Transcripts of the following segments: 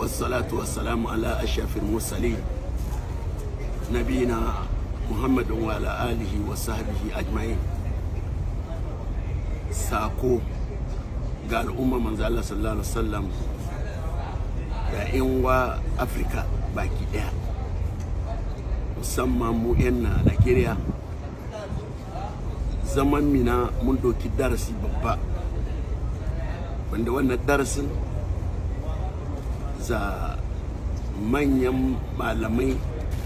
والصلاة والسلام على أشرف المرسلين نبينا محمد وعلى آله وصحبه أجمعين ساكو قال أمة من الله صلى الله عليه وسلم da wa afirka baki daya musamman mu 'yan Najeriya zaman mina mun doki darasi babba wanda wannan darasin za manyan malamai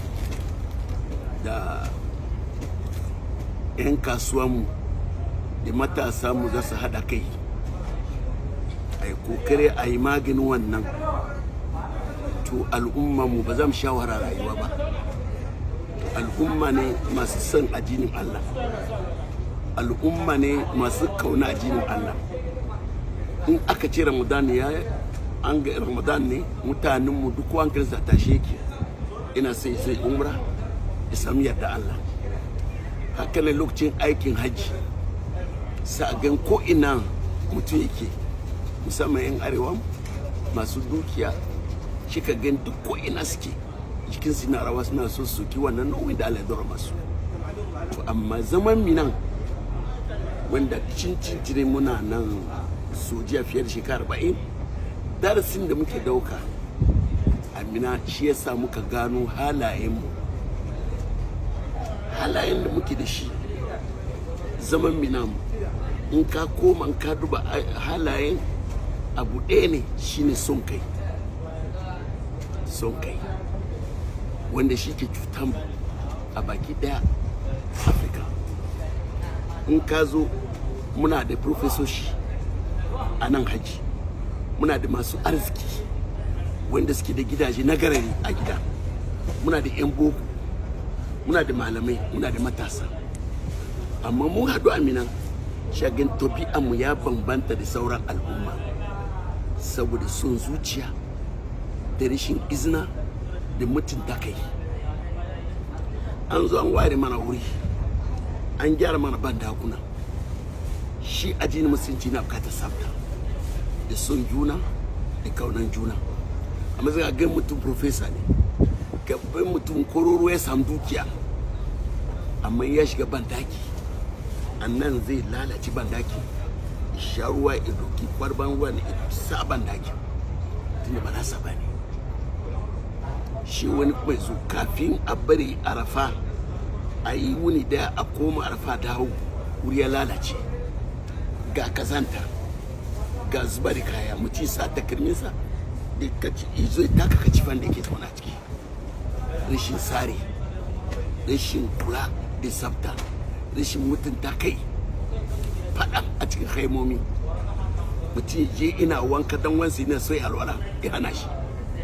da 'yan kasuwanmu da matasa mu za su haɗa kai a yi kokare a yi maganin wannan to al'umma mu ba zan shawara rayuwa ba al'umma ne masu son ajinin Allah al'umma ne masu kauna ajinin Allah in aka ce ramadan ya an ga ramadan ne mutanen mu duk wankin sa tashe ki ina sai sai umra ya samu yarda Allah haka ne lokacin aikin hajji sa gan ko ina mutum yake musamman yan arewa masu dukiya shi ka gan duk ko ina suke jikin su na rawa suna so su ki wannan nauyin da Allah ya dora masu to amma zaman minan wanda cin cincire muna nan sojiya fiye da shekara arba'in darasin da muke dauka amina shi ya sa muka gano halayenmu halayen da muke da shi zaman minan in ka koma in ka duba halayen abu ɗaya ne shine son kai son kai wanda shi ke cutan a baki daya afirka in ka zo muna da profesoshi a nan haji muna da masu arziki wanda suke da gidaje na garari a gida muna da 'yan boko muna da malamai muna da matasa amma mun haɗu aminan shagin mu ya bambanta da sauran al'umma saboda son zuciya da rashin izina da mutunta kai an zo an ware mana wuri an gyara mana ban dakuna shi ajini musulunci na bukatar sabta da son juna da kaunan juna amma zai ga mutum profesa ne gaban mutum kororo ya samu dukiya amma ya shiga bandaki annan zai lalace bandaki sha ruwa ya doki kwarban ruwa ne sa bandaki tunda ba nasa ba ne shi wani kuma zo kafin a bari arafa a yi wuni daya a koma arafa dawo wuri ya lalace ga kazanta ga zuba da kaya mutum sa takalminsa da kaci izo ta ka kaci da yake zauna ciki rashin sare rashin kula da sabta rashin mutunta kai faɗa a cikin haimomi mutum je ina wanka dan wansu ne sai alwala ya hana shi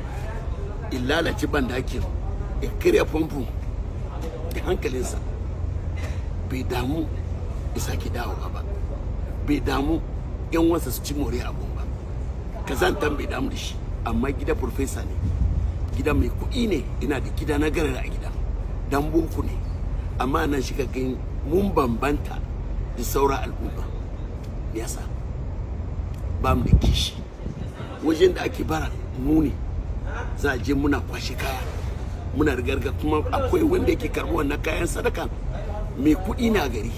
in lalace ban dakin ya karya famfo da hankalinsa bai damu ya sake dawowa ba bai damu yan wasa su ci more abun ba kazantan bai damu da shi amma gida profesa ne gida mai kuɗi ne ina da gida na garara a gida dan boko ne amma nan shi gani mun bambanta da sauran al'umma me yasa ba mu da kishi wajen da ake bara mu ne za a je muna kwashe kaya muna rigarga kuma akwai wanda yake karɓi wannan kayan sadaka mai kuɗi na gari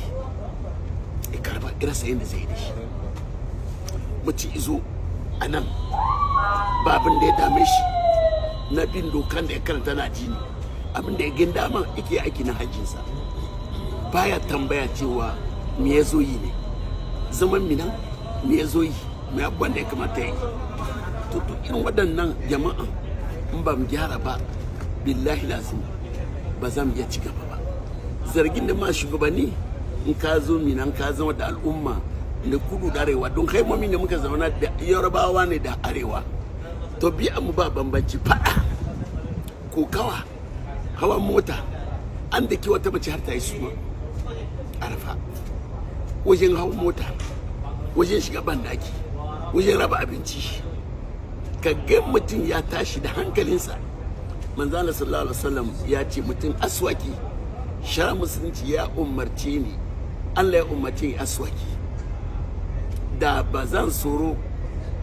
ya karba irasa yadda zai da shi mace izo a nan babin da ya dame shi na bin dokan da ya karanta na jini abin da ya gin dama yake aiki na hajjinsa baya tambaya cewa me ya zo yi ne zaman minan me ya zo yi mai abubuwan da ya kamata ya yi to irin waɗannan jama'a in ba mu gyara ba billahi lazim ba za mu iya ci gaba ba zargin da ma shugabanni in ka zo minan ka zama da al'umma da kudu da arewa don haimomi da muka zauna da yorubawa ne da arewa to biya mu ba bambanci fada kokawa hawan mota an da ke wata mace har ta yi suma arafa wajen hawan mota wajen shiga bandaki wajen raba abinci ka ga mutum ya tashi da hankalinsa manzana sallallahu alaihi wasallam ya ce mutum aswaki shara musulunci ya umarce ni Allah ya umarce ni aswaki da ba zan tsoro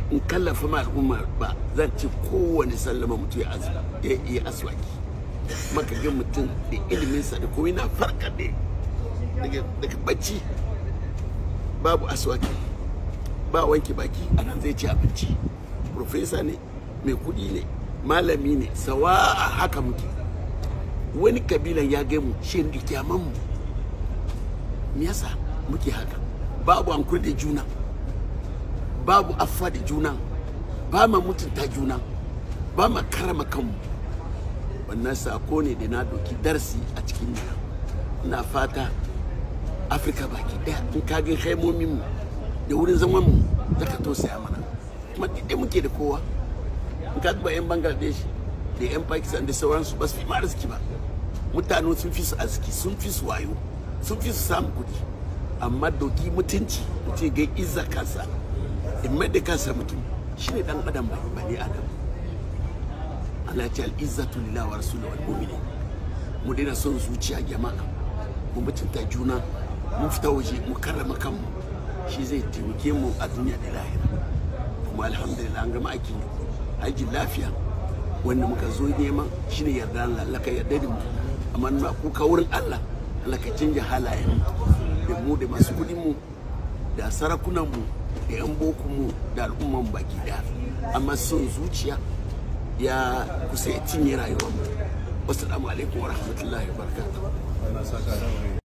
in kallafa ma al'umma ba zan ce kowane sallama mutum ya azumi ya yi aswaki maka ga mutum da iliminsa da kuma yana farka ne daga bacci babu aswaki ba wanke baki a nan zai ci abinci profesa ne mai kudi ne malami ne sawa haka muke wani kabilan ya gaimu shi da kyaman mu me yasa muke haka babu hankuri da juna babu affa da juna ba ma mutunta juna ba ma karama kanmu wannan sako ne da na doki darsi a cikin nuna ina fata afirka baki daya in kagin haimomin mu da wurin zaman mu zaka tausaya mana kuma dai muke da kowa in ka duba yan bangladesh da yan pakistan da sauransu ba su fi ma arziki ba mutane sun fi su arziki sun fi su wayo sun fi su samun kudi amma doki mutunci mutum ga izza kansa in mai da kansa mutum shine dan adam ba ne adam Allah ce al'izzatu lillahi wa rasuluhu wal mu'minin mu daina son zuciya jama'a mu mutunta juna mu fita waje mu karrama kanmu shi zai taimake mu a duniya da lahira kuma alhamdulillah an gama aikin haji lafiya wanda muka zo nema shine yarda Allah Allah ka yarda da mu amma na kuka wurin Allah Allah ka canja halayen da mu da masu kudin mu da sarakunan mu da yan bokun mu da al'umman baki daya amma son zuciya ya kusa ya cinye rayuwar mu wasu alaikum wa rahmatullahi wa barakatuh